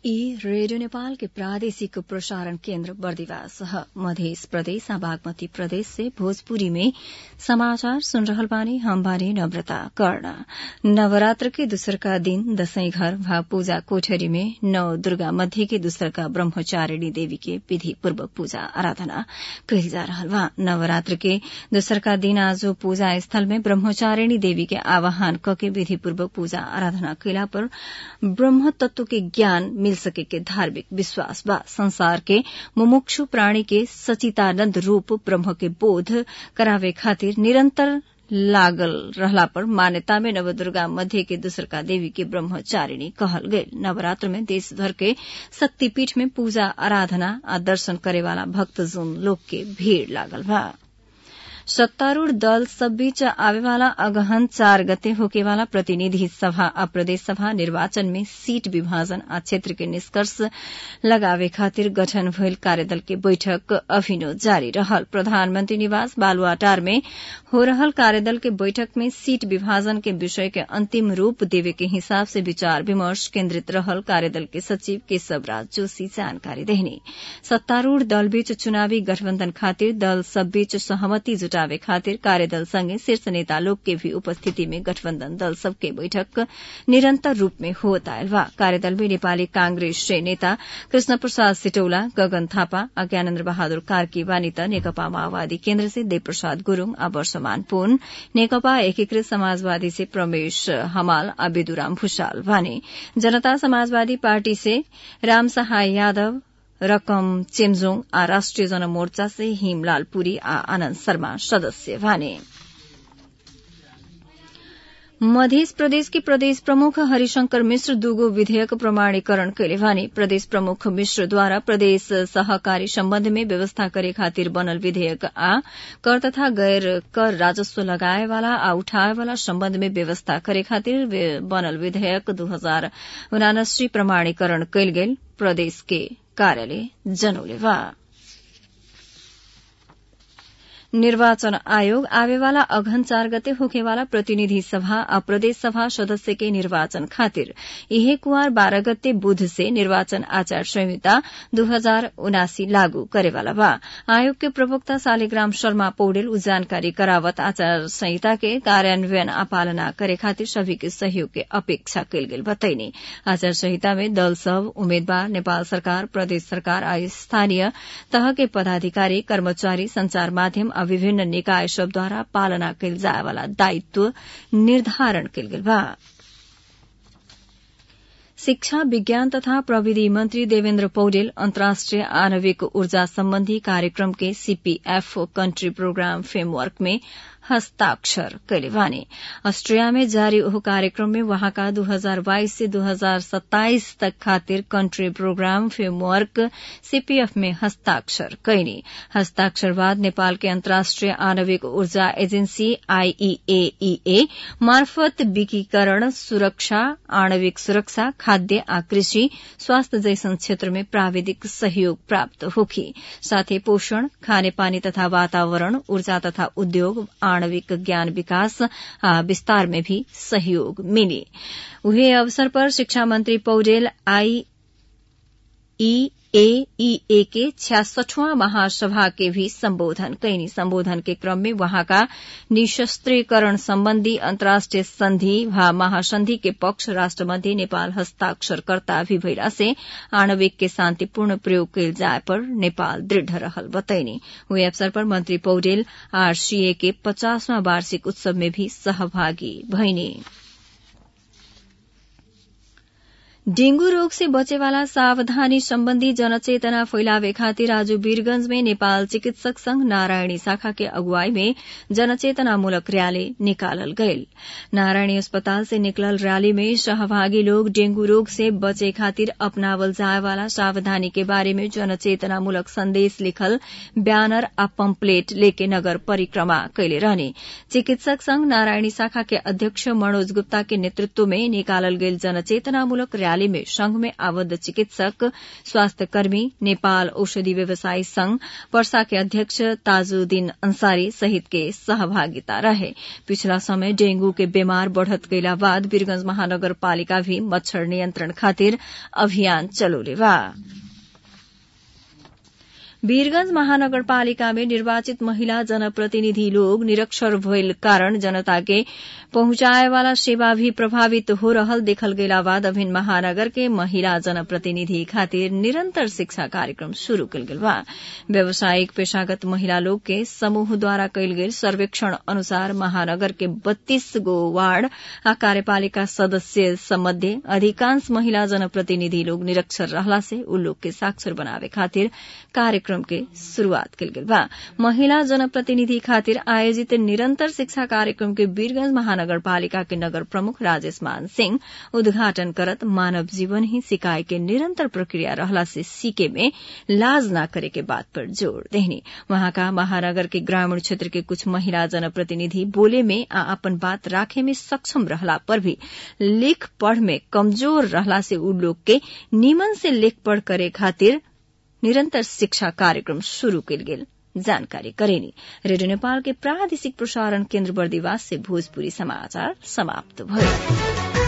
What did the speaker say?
ई रेडियो नेपाल के प्रादेशिक प्रसारण केन्द्र बर्दिवास ह मध्य प्रदेश आ बागमती प्रदेश से भोजपुरी में समाचार सुन रहल बानी हम बानी नम्रता कर्ण नवरात्र के दूसरका दिन दशैं घर वा पूजा कोठरी में नव दुर्गा मध्य के दूसरका ब्रह्मचारिणी देवी के विधि पूर्वक पूजा आराधना कइल जा रहल बा नवरात्र के दूसरका दिन आज पूजा स्थल में ब्रह्मचारिणी देवी के आवाहन कके विधि पूर्वक पूजा आराधना कइला पर ब्रह्म तत्व के ज्ञान मिल सके के धार्मिक विश्वास बा संसार के मुमुक्षु प्राणी के सचितानंद रूप ब्रह्म के बोध करावे खातिर निरंतर लागल रहला पर मान्यता में नवदुर्गा मध्य के दूसरका देवी के ब्रह्मचारिणी कहल गये नवरात्र में देश भर के शक्तिपीठ में पूजा आराधना आ दर्शन करे वाला भक्तजन लोग के भीड़ लागल बा सत्तारूढ़ दल सब बीच आवेवाला अगहन चार गते होकेवाला प्रतिनिधि सभा आ प्रदेश सभा निर्वाचन में सीट विभाजन आ क्षेत्र के निष्कर्ष लगावे खातिर गठन भइल कार्यदल के बैठक अभिनो जारी रहल प्रधानमंत्री निवास बालुआटार में हो रहल कार्यदल के बैठक में सीट विभाजन के विषय के अंतिम रूप देवे के हिसाब से विचार विमर्श केन्द्रित रहल कार्यदल के सचिव केशव राज जोशी जानकारी देहनी सत्तारूढ़ दल बीच चुनावी गठबन्धन खातिर दल सब बीच सहमति जुटावे खातिर कार्यदल संगे शीर्ष नेता लोग के भी उपस्थिति में गठबन्धन दल सबके बैठक निरन्तर रूप में होत आयल बा कार्यदल में नेपाली कांग्रेस से नेता कृष्ण प्रसाद सिटौला गगन थापा आ ज्ञानेन्द्र बहादुर कार्की वानी त नेकपा माओवादी केन्द्र से देवप्रसाद गुरूङ आ वर्षमान पुन नेकपा एकीकृत समाजवादी से प्रमेश हमाल आ विदुराम भूषाल वाने जनता समाजवादी पार्टी से राम सहाय यादव रकम चेम्जोङ आ राष्ट्रिय जनमोर्चा से हिमलाल पुरी आ आनन्द शर्मा सदस्य भने मध्य प्रदेश के प्रदेश प्रमुख हरिशंकर मिश्र दूगो विधेयक प्रमाणीकरण कैले भने प्रदेश प्रमुख मिश्रद्वारा प्रदेश सहकारी सम्बन्ध में व्यवस्था करे खातिर बनल विधेयक आ कर तथा गैर कर राजस्व लगाएवाला आ उठाएवाला सम्बन्ध में व्यवस्था करे खातिर बनल विधेयक दू हजार उनासी प्रमाणीकरण कैल गेल प्रदेश के कार्यालय जनौले बा निर्वाचन आयोग आवेवाला अघन चार गते होखेवाला प्रतिनिधि सभा आ प्रदेश सभा सदस्य के निर्वाचन खातिर इहे कुआर बारह गते बुध से निर्वाचन आचार संहिता दू हजार उनासी लागू करेवाला बा आयोग के प्रवक्ता शालिग्राम शर्मा पौडेल उ जानकारी करावत आचार संहिता के कार्यान्वयन आ पालना करे खातिर सभी के सहयोग के अपेक्षा कयल गेल बतैनी आचार संहिता में दल सब उम्मेद्वार नेपाल सरकार प्रदेश सरकार आ स्थानीय तह के पदाधिकारी कर्मचारी संचार माध्यम आ विभिन्न निकाय सबद्वारा पालना कयल जाय वाला दायित्व निर्धारण कयल गेल बा शिक्षा विज्ञान तथा प्रविधि मंत्री देवेन्द्र पौडेल अन्तर्राष्ट्रिय आणविक ऊर्जा सम्बन्धी कार्यक्रम के सीपीएफ कंट्री प्रोग्राम फ्रेमवर्क में हस्ताक्षर कैले वाने ऑस्ट्रिया में जारी ओह कार्यक्रम में वहाँका 2022 से 2027 तक खातिर कंट्री प्रोग्राम फ्रेमवर्क सीपीएफ में हस्ताक्षर कैनी हस्ताक्षर बाद नेपाल के अन्तर्राष्ट्रिय आणविक ऊर्जा एजेन्सी आईईएईए मार्फत विकीकरण सुरक्षा आणविक सुरक्षा खाद्य आ कृषि स्वास्थ्य जैसन क्षेत्र में प्राविधिक सहयोग प्राप्त होखी साथै पोषण खानेपानी तथा वातावरण ऊर्जा तथा उद्योग आणविक ज्ञान विकास आ विस्तार में भी सहयोग मिली उहे अवसर पर शिक्षा मंत्री पौडेल आई ईएईए के छियासठवां महासभा के भी संबोधन कैनी संबोधन के क्रम में वहाँका निशस्त्रीकरण सम्बन्धी अन्तर्राष्ट्रिय संधि वा महासंधि के पक्ष राष्ट्र मध्ये नेपाल हस्ताक्षरकर्ता भी भइला से आणविक के शान्तिपूर्ण प्रयोग कैल जाय पर नेपाल दृढ़ रहल बतैनी हुए अवसर पर मंत्री पौडेल आरसीए के पचासवां वार्षिक उत्सव में भी सहभागी भइनी डेंगू रोग से बचेवाला सावधानी सम्बन्धी जनचेतना फैलावे खातिर आज वीरगंज में नेपाल चिकित्सक संघ नारायणी शाखा के अगुवाई में जनचेतनामूलक रैली निकालल गयल नारायणी अस्पताल से निकलल रैली में सहभागी लोग डेंगू रोग से बचे खातिर अपनावल जाय वाला सावधानी के बारे में जनचेतनामूलक संदेश लिखल ब्यानर आ पम्पलेट लेके नगर परिक्रमा कैले रहने चिकित्सक संघ नारायणी शाखा के अध्यक्ष मनोज गुप्ता के नेतृत्व में निकालल गेल जनचेतनामूलक कार्यालय में संघ में आबद्ध चिकित्सक स्वास्थ्य कर्मी नेपाल औषधि व्यवसायी संघ पर्सा के अध्यक्ष ताजुद्दीन अंसारी सहित के सहभागिता रहे पिछला समय डेंगू के बीमार बढ़त गईला बाद वीरगंज महानगरपालिका भी मच्छर नियंत्रण खातिर अभियान चलोले बा वीरगंज महानगरपालिका में निर्वाचित महिला जनप्रतिनिधि लोग निरक्षर भइल कारण जनता के पहुंचाए वाला सेवा भी प्रभावित हो रहल देखल गेला बाद अभिन महानगर के महिला जनप्रतिनिधि खातिर निरंतर शिक्षा कार्यक्रम शुरू कल गेल बा व्यावसायिक पेशागत महिला लोग के समूह द्वारा कयल गेल सर्वेक्षण अनुसार महानगर के बत्तीस गो वार्ड आ कार्यपालिका सदस्य सम्बन्धे अधिकांश महिला जनप्रतिनिधि लोग निरक्षर रहला से उ लोग के साक्षर बनावे खातिर कार्यक्रम के शुरूआत कल गेल बा महिला जनप्रतिनिधि खातिर आयोजित निरंतर शिक्षा कार्यक्रम के वीरगंज महानगरपालिका के नगर प्रमुख राजेश मान सिंह उद्घाटन करत मानव जीवन ही सिकाई के निरंतर प्रक्रिया रहला से सीखे में लाज न करे के बात पर जोर देहनी वहां का महानगर के ग्रामीण क्षेत्र के कुछ महिला जनप्रतिनिधि बोले में आ अपन बात राखे में सक्षम रहला पर भी लिख पढ़ में कमजोर रहला से उ लोग के नीमन से लिख पढ़ करे खातिर निरंतर शिक्षा कार्यक्रम शुरू कल गेल जानकारी करेनी रेडियो नेपाल के प्रादेशिक प्रसारण केन्द्र बर्दिवास से भोजपुरी समाचार समाप्त भयो